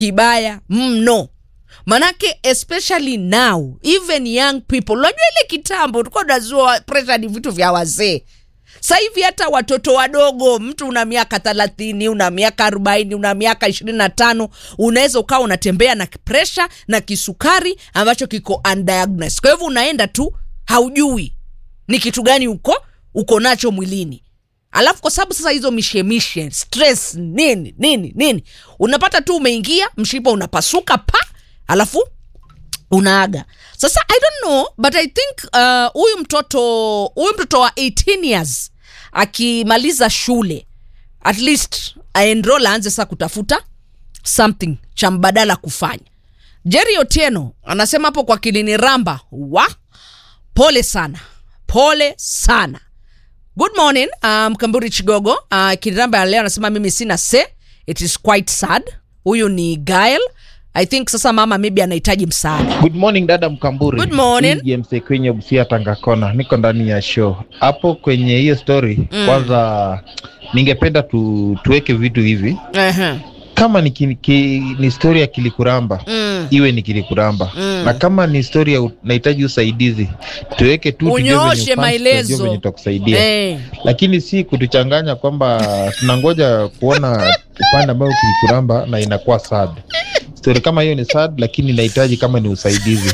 kibaya mno manake especially now even young people unajua ile kitambo tulikuwa tunazua pressure ni vitu vya wazee sasa hivi hata watoto wadogo mtu una miaka thelathini una miaka arobaini una miaka ishirini na tano unaweza ukawa unatembea na presha na kisukari ambacho kiko undiagnosed kwa hivyo unaenda tu haujui ni kitu gani uko uko nacho mwilini alafu kwa sababu sasa hizo mishemishe stress nini nini nini unapata tu umeingia mshipa unapasuka pa alafu unaaga sasa i don't know but i think uh, huyu mtoto huyu mtoto wa 18 years akimaliza shule at least aenrol aanze sasa kutafuta something cha mbadala kufanya jerry otieno anasema hapo kwa kilini ramba wa pole sana pole sana good morning uh, mkamburi chigogo uh, kiramba ya leo anasema mimi sina se it is quite sad huyu ni gael i think sasa mama maybe anahitaji msaada Good morning dada Mkamburi. Good morning. Hii James kwenye Busia Tangakona, niko ndani ya show hapo. Kwenye hiyo story Mm. kwanza, ningependa tu, tuweke vitu hivi uh-huh. kama ni, ki, ki, ni story ya kilikuramba mm. iwe ni kilikuramba Mm. na kama ni story ya nahitaji usaidizi tuweke tu tujue venye Unyooshe ufans, maelezo. tujue venye tutakusaidia Eh. lakini si kutuchanganya kwamba tunangoja kuona upande ambao kilikuramba na inakuwa sad story kama hiyo ni sad lakini inahitaji kama ni usaidizi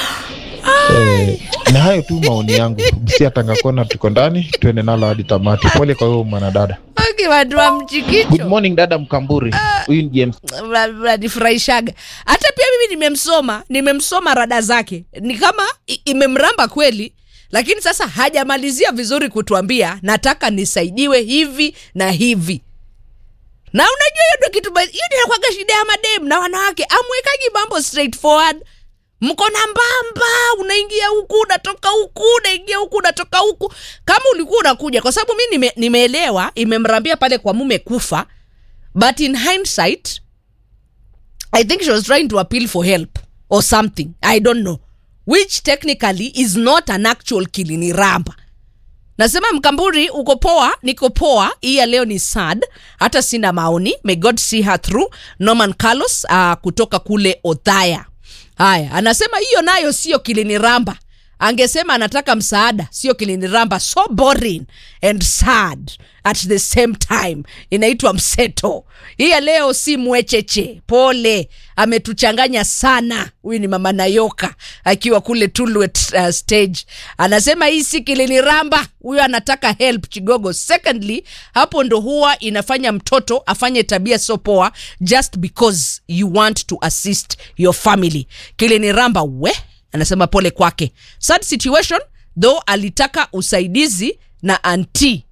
eh, na hayo tu maoni yangu Busia Tangakona tuko ndani tuende nalo hadi tamati pole kwa huyo mwanadada Okay, watu wa good mchikicho morning dada mkamburi huyu ni James Mna- mnanifurahishaga hata pia mimi nimemsoma nimemsoma rada zake ni kama i- imemramba kweli lakini sasa hajamalizia vizuri kutuambia nataka nisaidiwe hivi na hivi na unajua hiyo ndio kitu ba- hiyo ndio inakwaga shida ya madem na wanawake amwekaji mambo straightforward mko na mbamba unaingia huku unatoka huku unaingia huku unatoka huku kama ulikuwa unakuja kwa sababu mi nime, nimeelewa imemrambia pale kwa mume kufa but in hindsight i think she was trying to appeal for help or something i don't know which technically is not an actual kiliniramba nasema mkamburi uko poa niko poa hii ya leo ni sad hata sina maoni may god see her through norman carlos uh, kutoka kule othaya haya anasema hiyo nayo sio kiliniramba angesema anataka msaada sio kiliniramba so boring and sad at the same time inaitwa mseto hii ya leo si mwecheche pole ametuchanganya sana huyu ni mama nayoka akiwa kule tulwet uh, stage anasema hii si kiliniramba huyo anataka help chigogo secondly hapo ndo huwa inafanya mtoto afanye tabia so poa just because you want to assist your family kiliniramba we anasema pole kwake sad situation though alitaka usaidizi na anti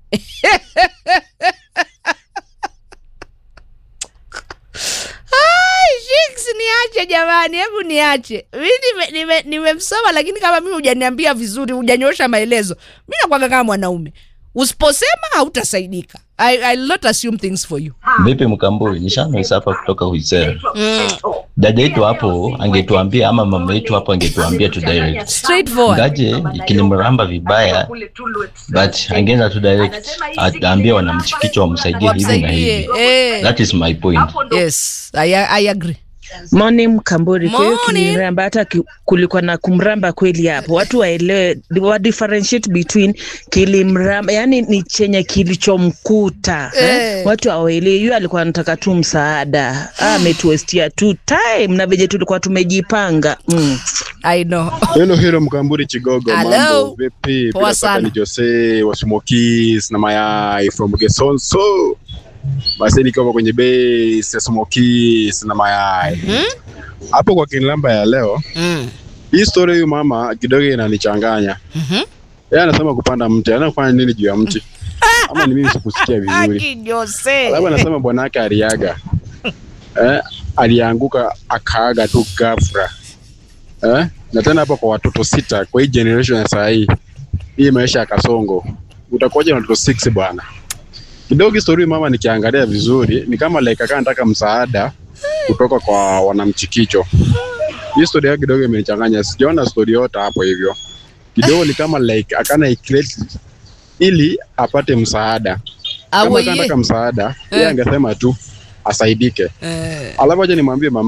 Ai, Shix, niache jamani hebu niache mi nimemsoma nime, nimemsoma, lakini kama mimi hujaniambia vizuri hujanyosha maelezo mi nakwaga kama mwanaume usiposema hautasaidika I, I'll not assume things for you Vipi Mkamburi, nishanoisa hapa kutoka Huisera. mm. Dada yetu hapo angetuambia ama mama yetu hapo angetuambia tu direct. straightforward Ngaje ikinimramba vibaya but angeenda tu direct ataambia wanamchikicho wamsaidie hivi na wamsaidie hivi. eh. That is my point. yes I, I agree Morning Mkamburi. Kwa hiyo Morning. kiliniramba, hata ki- kulikuwa na kumramba kweli hapo, watu waelewe, wa differentiate between kilimramba, yani ni chenye kilichomkuta Eh. eh. Watu hawaelewi, yule alikuwa anataka tu msaada, Ah, ametuestia tu time na venye tulikuwa tumejipanga mm. I know Hello, hello Mkamburi Chigogo, Hello. mambo vipi? Poa Bila shaka sana. ni Jose wa Smokies na mayai from Gesonso. Basi nikiwa kwenye base ya Smokies na mayai Mhm. hapo kwa kinlamba ya leo. mm. Hii story huyu mama kidogo inanichanganya. Mhm. Yeye anasema kupanda mti, anaenda kufanya nini juu ya mti? Ama ni mimi sikusikia vizuri. Aki Jose Alafu anasema bwana yake aliaga. Eh, alianguka akaaga tu ghafla. Eh? Na tena hapo kwa watoto sita kwa hii generation ya saa hii. Hii maisha ya kasongo. Utakuwaje na watoto six bwana? Kidogo historia mama nikiangalia vizuri ni kama like akaa nataka msaada kutoka kwa wanamchikicho. Hii story yake kidogo imenichanganya. Sijaona story yote hapo hivyo. Kidogo ni kama like akana create ili apate msaada kama awe anataka ye msaada yeye Eh. angesema tu asaidike. eh. Alafu aje nimwambie mama